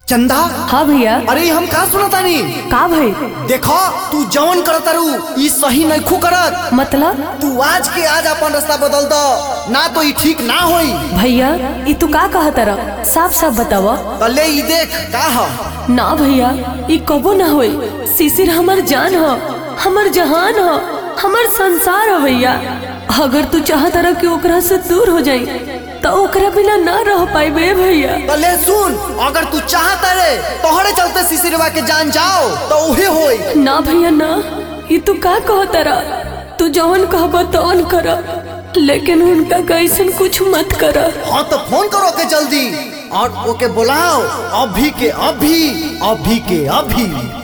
चंदा हाँ भैया अरे हम का सुनतानी का भाई देखो तू जवन करतारू ई सही नइखू करत मतलब तू आज के आज अपन रास्ता बदल दो ना तो ई ठीक ना होई भैया ई तू का कहा तारा साफ साफ बतावा कले ई देख का ह ना भैया ई कबो ना होई शिशिर हमर जान ह हमर जहान ह हमर संसार ह भैया अगर तू चाहत रह कि ओकरा से दूर हो जाई तो ओकरा बिना ना रह पाइबे भैया कले सुन अगर तू चाहता रे तोहरे चलते सिसिरवा के जान जाओ तो उहे होई ना भैया ना ई तू का कह तारा तू जवन कहबा तवन कर लेकिन उनका कैसन कुछ मत कर हाँ तो फोन करो के जल्दी और ओके बुलाओ अभी के अभी अभी के अभी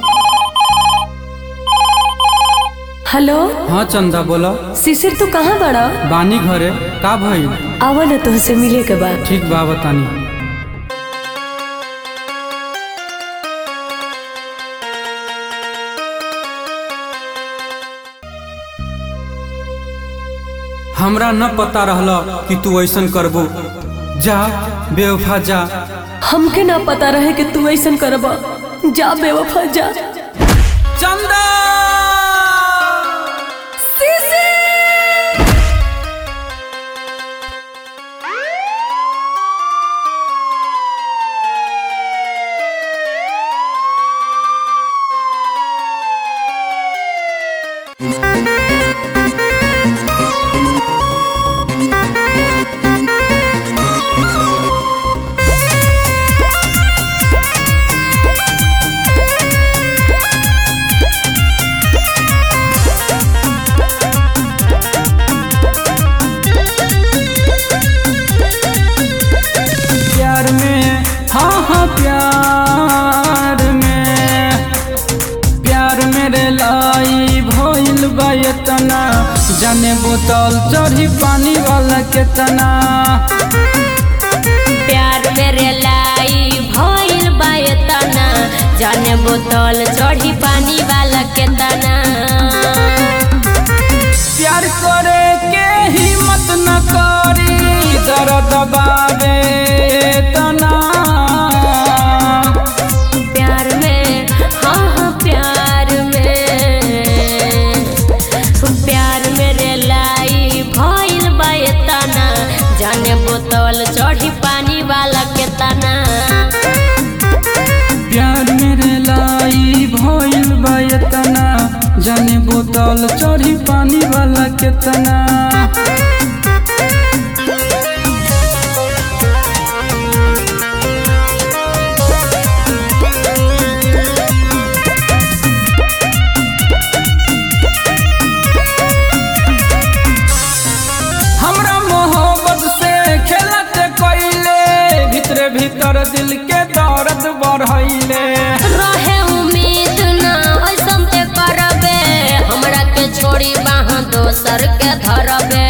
हेलो हाँ चंदा बोला शिशिर तू कहाँ बड़ा बानी घरे का भइल आवा ना तुहसे मिले के बाद ठीक बा बतानी हमरा न पता रहल कि तू ऐसन करबो जा बेवफा जा हमके ना पता रहे कि तू ऐसन करबा जा बेवफा जा चंदा प्यार में हाँ हाँ प्यार में प्यार मेरे लाई भइल बा एतना जाने बोतल चढ़ी पानी वाला केतना प्यार मेरे लाई भइल बा एतना जाने बोतल चढ़ी पानी वाला केतना प्यार करे के हिम्मत न करी दर्द बाबे तना प्यार में हाँ हाँ प्यार में प्यार मेरे लाई भइल बा एतना जाने बोतल चढ़ी पानी वाला केतना प्यार मेरे लाई भइल बा एतना जाने बोतल चढ़ी पानी वाला केतना हमरा मोहब्बत से खेलत कइले भीतरे भीतर दिल के दर्द बढ़ैले रहे उम्मीद ना ऐसन ते करबे हमरा के छोड़ी बाह दोसर के धरबे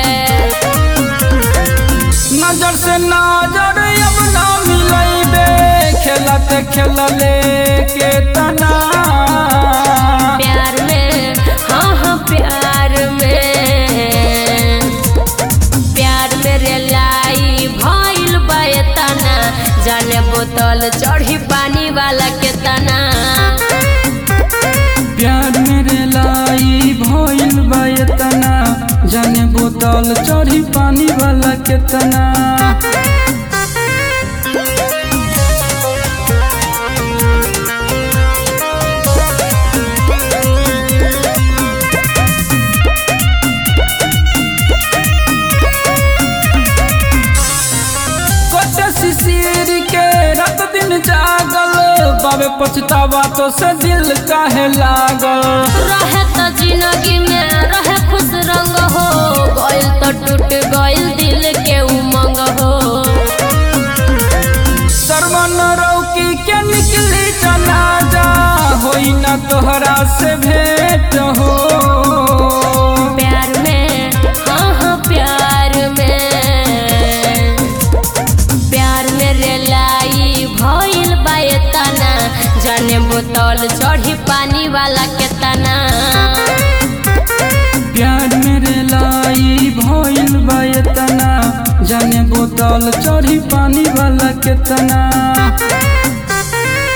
नजर से नजर अब ना मिलैबे खेलत खेलले के तना प्यार में हाँ हाँ प्यार में प्यार मेरे लाई भइल बा एतना जाने बोतल चढ़ी पानी वाला के तना प्यार मेरे लाई भइल बा एतना जाने बोतल चढ़ी पानी वाला केतना कत शिशिर के रात दिन जागल बाबे पछतावा तो से दिल काहे लागल रहे तो जिंदगी में रहे खुश रंग हो गइल तो टूट गइल दिल के उमंग हो सरवन रौकी के निकली जनाजा होई ना तोहरा से भेंट हो प्यार में हाँ हाँ प्यार में प्यार मेरे लाई भइल बा एतना जाने बोतल चढ़ी पानी वाला केतना प्यार मेरे लाई भइल बा एतना जाने बोतल चढ़ी पानी वाला केतना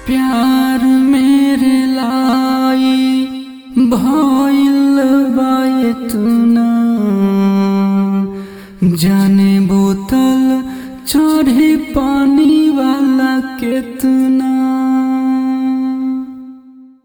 प्यार मेरे लाई भइल बा इतना जाने बोतल चढ़ी पानी वाला केतना